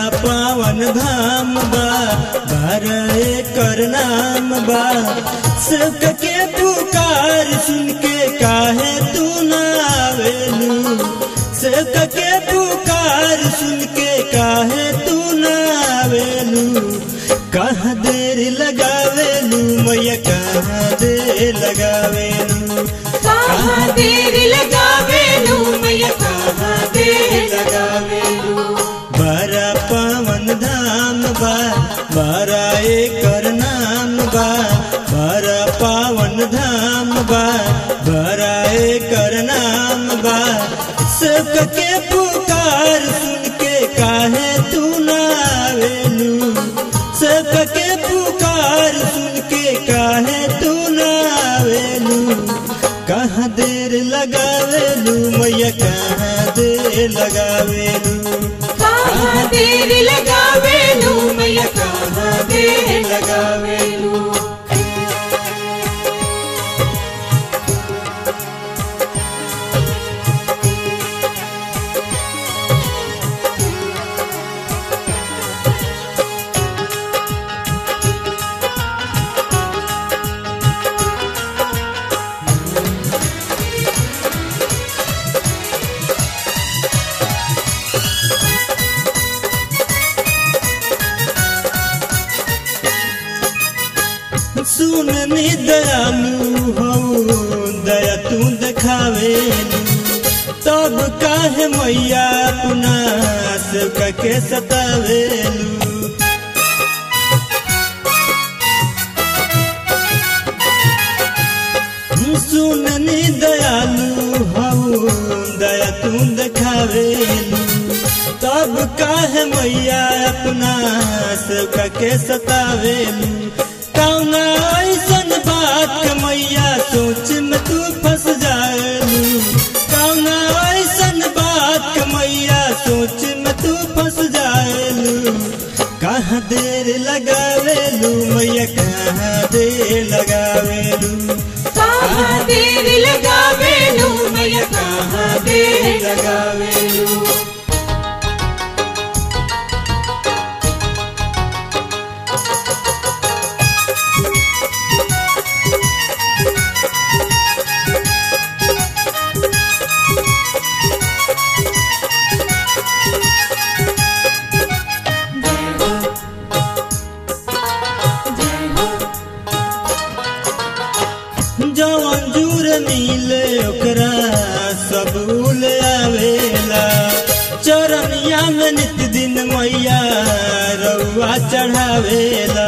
पावन धाम बा बारह एकर नाम बा सब के पुकार सुन के काहे तू ना आवेलू सब के पुकार सुन के काहे तू ना आवेलू कहाँ देर लगावेलू मैया कहाँ देर लगावेलू कहाँ देर लगावेलू मैया कहाँ देर लगावेलू बड़ा पावन धाम बा बड़ा एकर नाम बा बड़ा पावन धाम बा बड़ा एकर नाम बा सब के पुकार सुन के काहे तू ना आवेलू सब के पुकार सुन के काहे तू ना आवेलू कहाँ देर लगावेलू मैया कहाँ देर लगावेलू कहाँ देर लगावेलू मैया कहाँ देर लगावेलू सुन नी दयालु हो दया तू देखावेलू तब काहे मैया अपना सबका के सतावेलू सुन नी दयालु हो दया तू देखावेलू तब काहे मैया अपना सबका के सतावेलू कौना ऐसन बात के मैया सोच में तू फंस जाएलू कौना ऐसन बात के मैया सोच में तू फंस जाएलू कहाँ देर लगावेलू मैया कहाँ देर लगावेलू कहाँ देर लगावेलू मैया कहाँ देर लगावेलू जवन जूर मिले ओकरा सब उल आवेला चरनिया में नित दिन मैया रउआ चढ़ावेला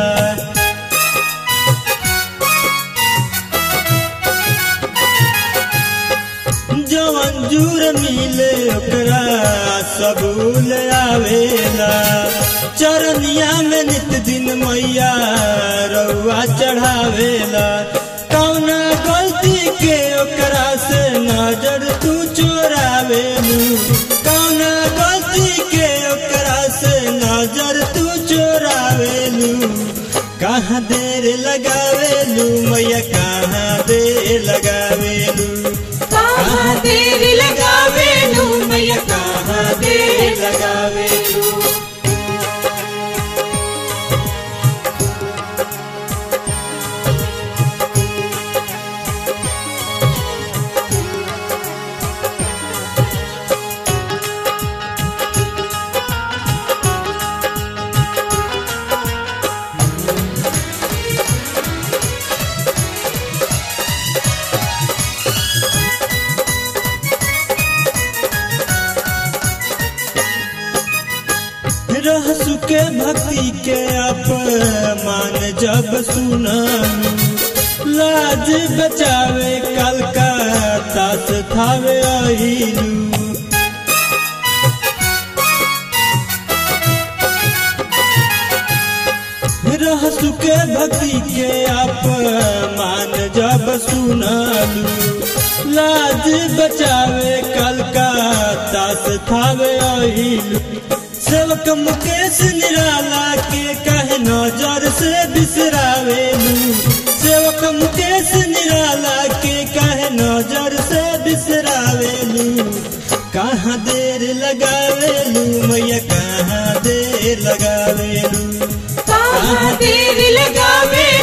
जवन जूर मिले ओकरा सब उल आवेला चरनिया में नित दिन मैया रउआ चढ़ावेला कौना गलती के ओकरा से नजर तू चोरावेलू कौना गलती के ओकरा से नजर तू चोरावेलू कहाँ देर लगावेलू मैया कहाँ देर लगावेलू कहाँ देर लगावेलू मैया कहाँ देर लगावेलू रह सुके भक्ति के अपमान जब सुनलू लाज बचावे कलकत्ता से थावे अहिलू रह सुके भक्ति के अपमान जब सुनलू लाज बचावे कलकत्ता से थावे अहिलू सेवक मुकेश निराला के कहे नजर से बिसरावेलू सेवक मुकेश निराला के कहे नजर से बिसरावेलू कहाँ देर लगावेलू मैया कहाँ देर लगावेलू कहाँ देर लगावे